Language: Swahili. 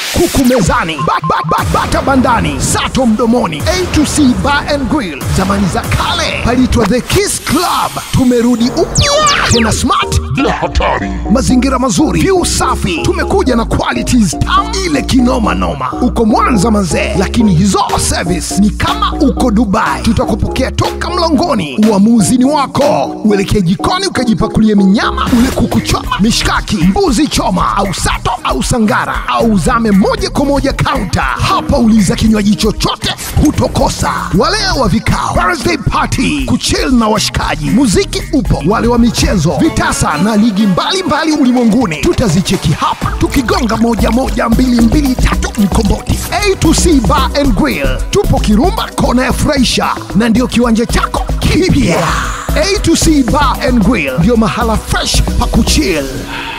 kuku mezani, ba, ba, ba, bata bandani, sato mdomoni. A to C Bar and Grill, zamani za kale palitwa The Kiss Club. Tumerudi upya tena smart bila hatari. mazingira mazuri, view safi. Tumekuja na qualities tam ile kinoma noma. Uko Mwanza mazee, lakini hizo service ni kama uko Dubai. Tutakupokea toka mlangoni, uamuzi ni wako. Uelekee jikoni ukajipakulie minyama, ule kuku choma, mishkaki, mbuzi choma au sato au sangara, au zame moja kwa moja kaunta. Hapa uliza kinywaji chochote, hutokosa. Wale wa vikao, birthday party, kuchill na washikaji, muziki upo, wale wa michezo, vitasa na ligi mbalimbali ulimwenguni, tutazicheki hapa tukigonga moja moja mbili mbili tatu mkomboti. A to C Bar and Grill, tupo Kirumba kona ya Furahisha, na ndio kiwanja chako kipya. A to C Bar and Grill ndio mahala fresh pa kuchill.